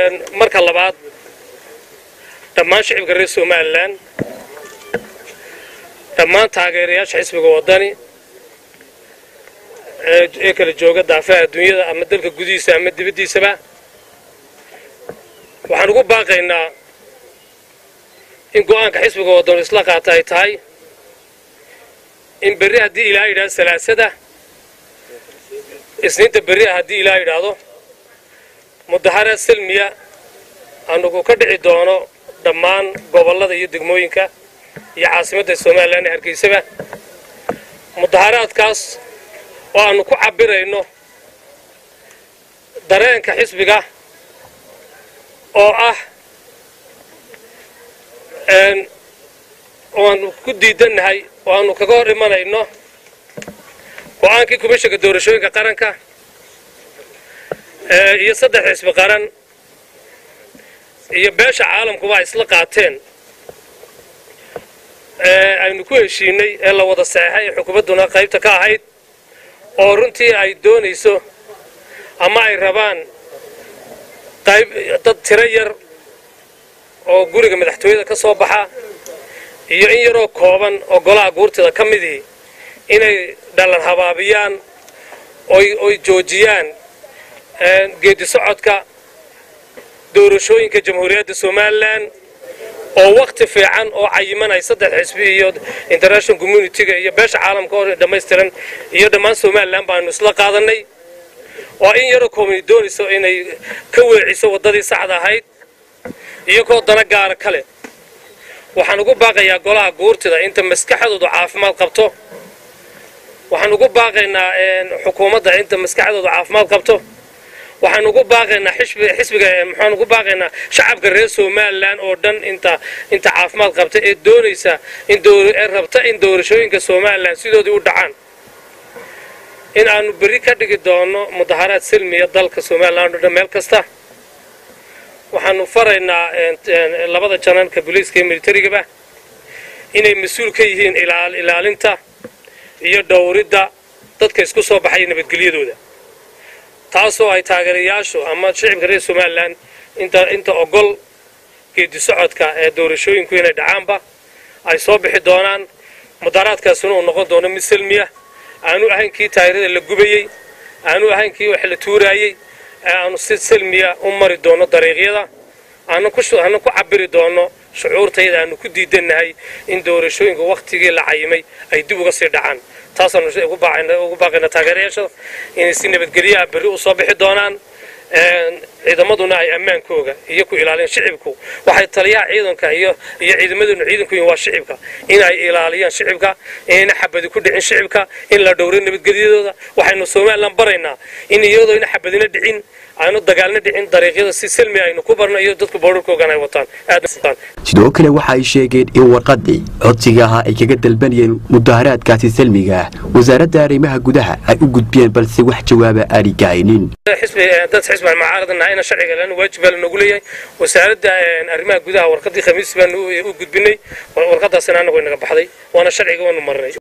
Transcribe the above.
marka labaad dhammaan shicibka reer somalilan dhammaan taageerayaasha xisbiga waddani ee kala jooga daafaha adduunyada ama dalka gudihiisa ama dibaddiisaba waxaan ugu baaqaynaa in go'aanka xisbiga waddanu isla qaata ay tahay in berri haddii ilaa yidhahdo salaasada isniinta berri ah haddii ilaa yidhaahdo mudaharaad salmiya anugu ka dhici doono dhammaan gobollada iyo degmooyinka iyo caasimadda somalilan ee hargeysaba mudaharaadkaas oo aanu ku cabbirayno dareenka xisbiga oo ah oo aanu ku diidannahay oo aanu kaga hor imanayno go-aankii komishanka doorashooyinka qaranka iyo saddex xisbi qaran iyo beesha caalamkuba ay isla qaateen aynu ku heshiinay ee la wada saxeixay ee xukuumadduna qaybta ka ahayd oo runtii ay doonayso ama ay rabaan qayb dad tiro yar oo guriga madaxtooyada ka soo baxa iyo in yaroo kooban oo golaha guurtida ka midii inay dhalan habaabiyaan oy joojiyaan geedi socodka doorashooyinka jamhuuriyadda somalilan oo wakhti fiican oo cayiman ay saddex xisbi iyo international communitiga iyo beesha caalamka oo dhammaystiran iyo dhammaan somalilan baanu isla qaadanay oo in yaroo koobani doonayso inay ka weeciso waddadii saxda ahayd iyagoo dana gaara kale waxaan ugu baaqayaa golaha guurtida inta maskaxdoodu caafimaad qabto waxaan ugu baaqaynaa xukuumadda inta maskaxdoodu caafimaad qabto waxaan ugu baaqaynaa xisbiga maxaan ugu baaqaynaa shacabka reer somalilan oo dhan inta inta caafimaad qabta ee doonaysa in ee rabta in doorashooyinka somalilan sidoodii u dhacaan in aanu berri ka dhigi doono mudaharaad silmiya dalka somalilan oo dhan meel kasta waxaanu faraynaa labada jananka booliiska iyo militarigaba inay mas-uul ka yihiin ilaalinta iyo dhowridda dadka isku soo baxaya nabadgelyadooda taasoo ay taageerayaashu ama shicibka reer somalilan inta ogol geedi socodka ee doorashooyinku inay dhacaanba ay soo bixi doonaan mudaharaadkaasuna uu noqon doono mid salmiya aanu ahayn kii taayirada la gubayey aanu ahayn kii wax la tuuraayey ee aanu si salmiya u mari doono dariiqyada aanan ku cabiri doono shucuurtayada aanu ku diidannahay in doorashooyinka wakhtigii la cayimay ay dib uga sii dhacaan taasaanu ugu baaqayna taageerayaasha inay si nabadgelyaha berri u soo bixi doonaan ciidamaduna ay ammaankooga iyo ku ilaaliyaan shicibku waxay taliyaha ciidanka iyo iyo ciidamaduna ciidanku yihin waa shicibka inay ilaaliyaan shicibka inayna xabadi ku dhicin shicibka in la dhowro nabadgelyadooda waxaynu somalilan baraynaa in iyadoo ina xabadina dhicin aanu dagaalna dhicin dariiqyada si salmi aynu ku barno iyo dadku boorarkoogan ay wataan sidoo kale waxa ay sheegeen in warqadii codsiga ahaa ay kaga dalbanayeen mudaharaadkaasi salmiga ah wasaaradda arrimaha gudaha ay u gudbiyeen balse wax jawaaba aani gahaynin dad xisbi aan mucaaradanahay ina sharciga lana waajib baa lanogu leeyahay wasaaradda arrimaha gudaha warqadii khamiis baanu u gudbinay warqadaasina anagu inaga baxday waana sharciga waanu marnay